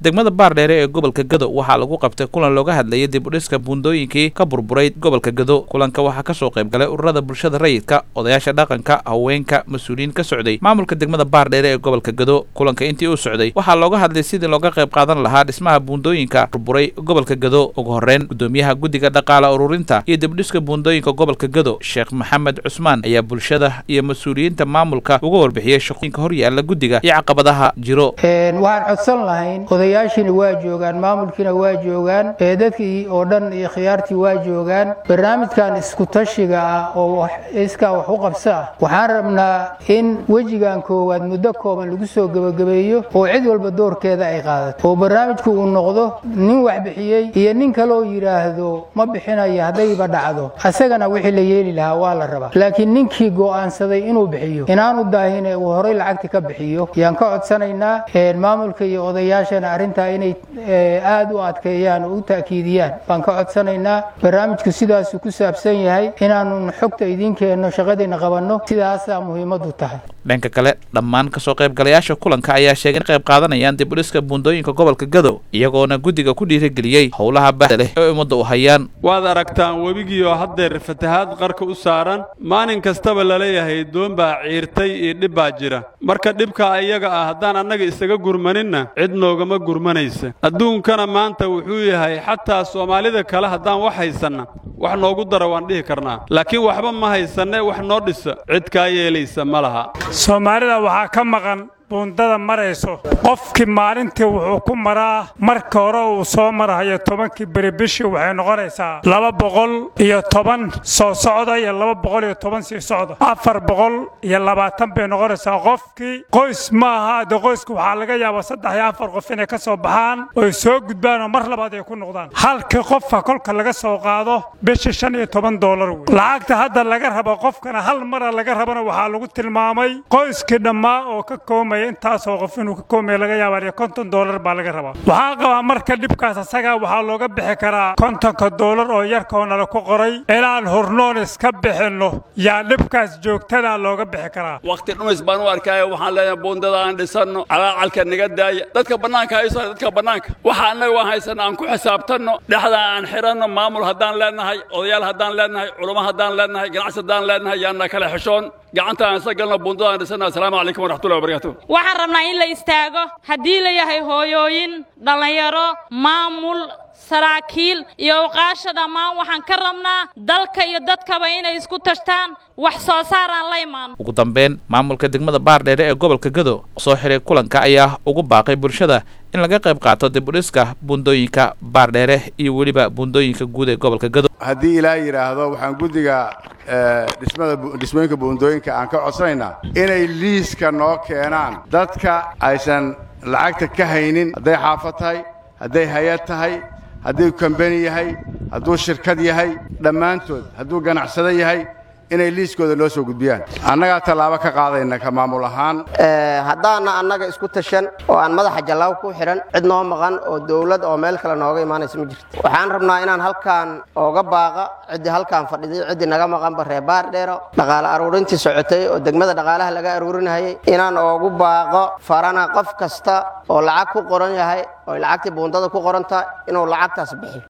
degmada baardheere ee gobolka gado waxaa lagu qabtay kulan looga hadlayay dib udhiska buundooyinkii ka burburay gobolka gado kulanka waxaa kasoo qayb galay ururada bulshada rayidka odayaasha dhaqanka haweenka mas-uuliyiin ka socday maamulka degmada baardheere ee gobolka gado kulanka intii uu socday waxaa looga hadlay sidii looga qayb qaadan lahaa dhismaha buundooyinka burburay gobolka gado ugu horreyn gudoomiyaha guddiga dhaqaala ururinta iyo dibdhiska buundooyinka gobolka gado sheekh maxamed cusmaan ayaa bulshada iyo mas-uuliyiinta maamulka uga warbixiyey shaqooyinka horyaala guddiga iyo caqabadaha jiro waxaan codsan lahayn odayaashiina waa joogaan maamulkiina waa joogaan dadkii oo dhan iyo khiyaartii waa joogaan barnaamijkan iskutashiga ah oo iskaa wax u qabso ah waxaan rabnaa in wejigan koowaad muddo kooban lagu soo gebagabeeyo oo cid walba doorkeeda ay qaadato oo barnaamijku uu noqdo nin wax bixiyey iyo nin kaloo yidhaahdo ma bixinayo haddayba dhacdo asagana wixii la yeeli lahaa waa la rabaa laakiin ninkii go'aansaday inuu bixiyo inaanu daahine uu horay lacagta ka bixiyo yaan ka codsanaynaa maamulka iyo odayaashana arrintaa inay aad u adkeeyaan oo u ta'kiidiyaan baan ka codsanaynaa barnaamijku sidaasuu ku saabsan yahay inaanu xogta idiin keenno shaqadiina qabanno sidaasaa muhiimadu tahay dhanka kale dhammaan kasoo qaybgalayaasha kulanka ayaa sheegay in qayb qaadanayaan dib udhiska buundooyinka gobolka gado iyagoona guddiga ku dhiirigeliyey howlaha bahda leh ee ummadda u hayaan waad aragtaan webigiioo haddeer fatahaad qarka u saaran maalin kastaba laleeyahay doon baa ciirtay iyo dhib baa jira marka dhibkaa iyaga ah haddaan annaga isaga gurmaninna cid noogama gurmanaysa adduunkana maanta wuxuu yahay xataa soomaalida kale haddaan wax haysanna wax noogu dara waan dhihi karnaa laakiin waxba ma haysanne wax noo dhisa cid kaa yeelaysa ma laha soomaalida waxaa ka maqan buundada marayso qofkii maalintii wuxuu ku maraa marka hore uu soo marahayo tobankii beri bishii waxay noqonaysaa laba boqol iyo toban soo socda iyo laba boqol iyo toban sii socda afar boqol iyo labaatan bay noqonaysaa qofkii qoys ma aha de qoyska waxaa laga yaabaa saddex iyo afar qof inay ka soo baxaan oy soo gudbaan oo mar labaad ay ku noqdaan halkii qofka kolka laga soo qaado bishii shan iyo toban doolar wey lacagta hadda laga rabo qofkana hal mara laga rabana waxaa lagu tilmaamay qoyskii dhammaa oo ka koomaya intaasoo qof inuu ka koomaya laga yaabaa iyo konton doolar baa laga rabaa waxaa qabaa marka dhibkaas asagaa waxaa looga bixi karaa kontonka doolar oo yarkoo nala ku qoray inaan hurnoon iska bixinno yaa dhibkaas joogtadaa looga bixi karaa wakhti dhumis baan u arkaayo waxaan leeyahay buundada aan dhisanno calaacalka naga daaya dadka bannaanka hayso dadka bannaanka waxa annaga waan haysanno aan ku xisaabtanno dhexda aan xiranno maamul haddaan leenahay odayaal haddaan leenahay culummo haddaan leenahay ganacsi haddaan leenahay yaanna kala xishoon gacanta aan isa galno buundada aan dhisanno assalaamu calaykum waraxmatullahi wabarakaatu waxaan rabnaa in la istaago haddii la yahay hooyooyin dhallinyaro maamul saraakiil iyo uqaasha dhammaan waxaan ka rabnaa dalka iyo dadkaba inay isku tashtaan wax soo saar aan la imaano ugu dambeyn maamulka degmada baardheere ee gobolka gado soo xiray kulanka ayaa ugu baaqay bulshada in laga qayb qaato dib udhiska buundooyinka baardheere iyo weliba buundooyinka guud ee gobolka gado haddii ilaa yidhaahdo waxaan guddiga dhismada dhismooyinka buundooyinka aan ka codsanaynaa inay liiska noo keenaan dadka aysan lacagta ka haynin hadday xaafad tahay hadday hay-ad tahay hadduu kambani yahay hadduu shirkad yahay dhammaantood hadduu ganacsado yahay inay liiskooda noo soo gudbiyaan annagaa tallaabo ka qaadayna ka maamul ahaan haddaana annaga isku tashan oo aan madaxa jallaaw ku xidhan cid noo maqan oo dawlad oo meel kale nooga imaanaysa ma jirto waxaan rabnaa inaan halkaan ooga baaqa ciddii halkaan fadhiday ciddii naga maqanba reer baardheero dhaqaale aruurintii socotay oo degmada dhaqaalaha laga aruurinayay inaan oogu baaqo farana qof kasta oo lacag ku qoran yahay oo lacagtii buundada ku qoran tahay inuu lacagtaas bixiyo